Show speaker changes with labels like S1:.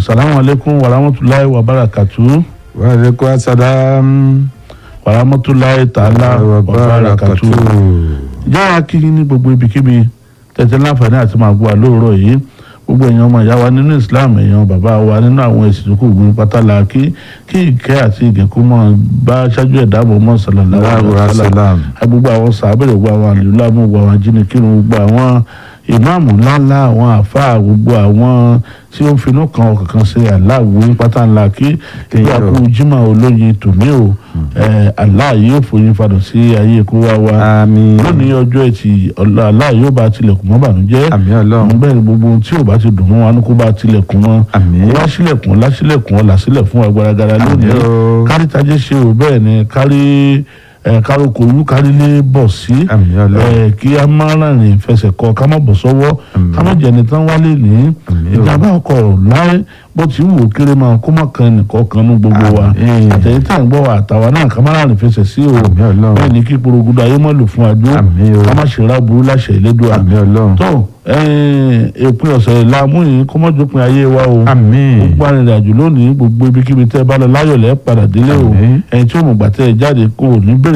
S1: asalaamu aleykum wa rahmatulahi wa barakatu
S2: wa aleykum asalaam
S1: wa rahmatulahi taala wa barakatu. jáà kí ní gbogbo ibikíbi tẹ̀tẹ̀ láǹfààní àti máa gbọ́ àlóòrọ̀ yìí gbogbo èèyàn ọmọ ìyá wa nínú islam èèyàn bàbá wa nínú àwọn èsì tó kù gbin pátálà kí kí ìkẹ́ àti ìgẹ̀kú mọ̀ bá ṣáájú ẹ̀dá bọ̀ mọ́ sallallahu alaihi wasallam gbogbo àwọn sàbẹ̀rẹ̀ gbogbo àwọn àlùlá gbogbo àwọn ajínigbìrún gbogbo àwọn ìmáàmù ńláńlá àwọn àfáà gbogbo àwọn tí ó ń finú kan ọkàn kan ṣe aláwo pátá ńlá kí ìgbà kú jimá olóyin tòmí o Allah yóò fòyin fadùn sí ayé kó wá wa
S2: àmín
S1: lónìí ọjọ́ ẹtì Allah yóò bá tilẹ̀kùn mọ́ bànújẹ́
S2: àmín ọlọ́run
S1: bẹ́ẹ̀ ni gbogbo ohun tí ò bá ti dùn mọ́ wa ní kó bá tilẹ̀kùn mọ́
S2: àmín
S1: wá sílẹ̀kùn lásílẹ̀kùn ọ̀là sílẹ̀ fún agbára lónìí
S2: àmín o
S1: kárí tajé ṣe ò bẹ́ẹ̀ ni kárí ẹ károkò olú kárílé bọ̀ sí
S2: àmín ọlọ́run
S1: ẹ kí a má rìn fẹsẹ̀ kọ ká má bọ̀ sọ́wọ́
S2: Àmín.
S1: ká má jẹni tán wálé ní
S2: Àmín o.
S1: ìjàmbá ọkọ̀ láì bó ti wù ó kéré máa kó má kan nìkan kan ní gbogbo wa
S2: Àmín.
S1: àtẹ̀yìn tí à ń gbọ́ wa àtàwa náà ká má rìn fẹsẹ̀ sí o
S2: àmín ọlọ́run
S1: bẹ́ẹ̀ ni kí porogodo ayé má lò fún adó
S2: àmín o
S1: ká má ṣe ráburú láṣẹ ìlédùá
S2: àmín ọlọ́run
S1: tó èpin ọ̀sẹ̀ làmú yìí kó má jópin ayé wa o
S2: àmín
S1: gbogbo arìnrìn àjò lónìí gbogbo ibikíbi tẹ́ ẹ bá lọ láyọ̀ lẹ́ padà délé o
S2: Àmín.
S1: ẹni tí ó mọ̀ gbà tẹ́ ẹ jáde kó o ní bèrè